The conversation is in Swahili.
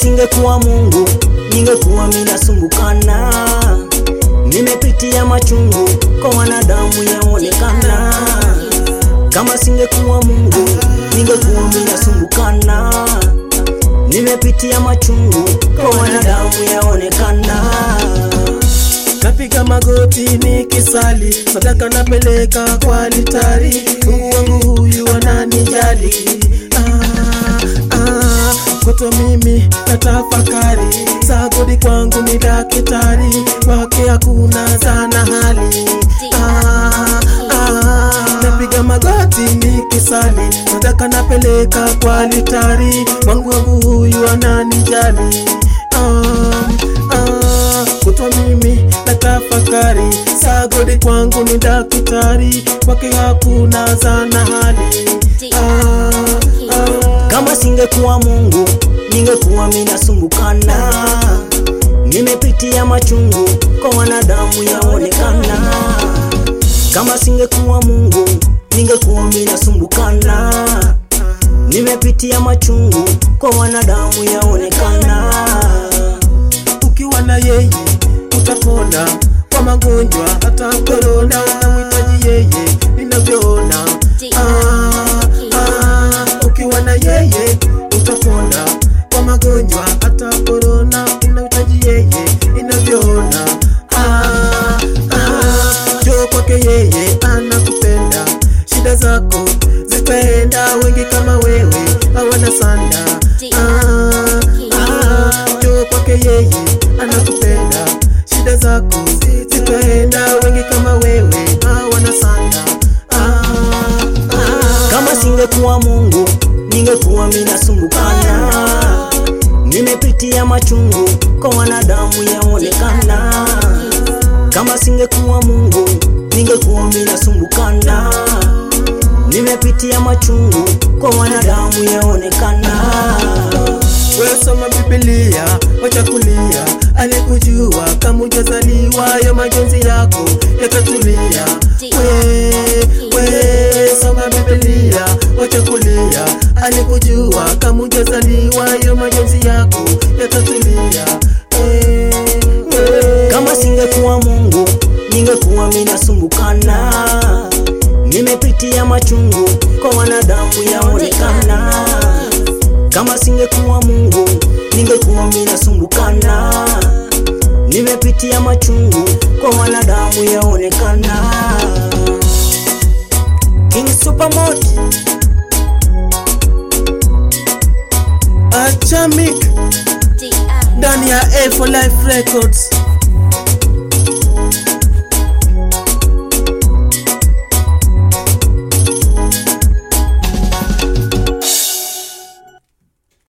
singekuwa Mungu ningekuwa minasumbukana. Nimepitia machungu kwa wanadamu yaonekana. Kama singekuwa Mungu ningekuwa minasumbukana. Nimepitia machungu kwa wanadamu yaonekana. Napiga magoti nikisali, sadaka napeleka kwa altari. Mungu wangu huyu ananijali. Ah, ah, Kwetu mimi natafakari, sagodi kwangu ni daktari, kwake hakuna zana hali. Ah, ah, Napiga magoti nikisali, sadaka napeleka kwa altari. Mungu wangu huyu ananijali. Ah, ah, kutwa mimi na tafakari sagodi kwangu ni daktari kwake hakuna zana hali ah, ah. Kama singekuwa Mungu ningekuwa minasumbukana. Nimepitia machungu kwa wanadamu yaonekana. Kama singekuwa Mungu ningekuwa minasumbukana. Nimepitia machungu kwa wanadamu yaonekana. ukiwa na yeye utapona kwa magonjwa hata korona unamhitaji yeye ninavyoona ah, ah, ukiwa na yeye utapona kwa magonjwa hata korona unahitaji yeye inavyoona ah, ah, jo kwake yeye anakupenda shida zako zitaenda wengi kama wewe hawana sanda ah, ah, jo kwake yeye anakupenda shida zako zitaenda wengi kama wewe hawana sanda ah, ah, Kama singekuwa Mungu ningekuwa minasumbukana. Nimepitia machungu kwa wanadamu yaonekana. Kama singekuwa Mungu ningekuwa minasumbukana. Nimepitia machungu kwa wanadamu yaonekana. Wewe soma Biblia, wacha kulia. Alikujua kama hujazaliwa, yo majonzi yako yatatulia. We, we soma Biblia, wacha kulia. Alikujua kama hujazaliwa, yo majonzi yako yatatulia. Eh, eh. Kama singekuwa Mungu ningekuwa minasumbukana. Nimepitia machungu kwa wanadamu yaonekana. Kama singekuwa Mungu ningekuwa minasumbukana. Nimepitia machungu kwa wanadamu yaonekana. King Supermod Achamik ndani ya A for Life Records.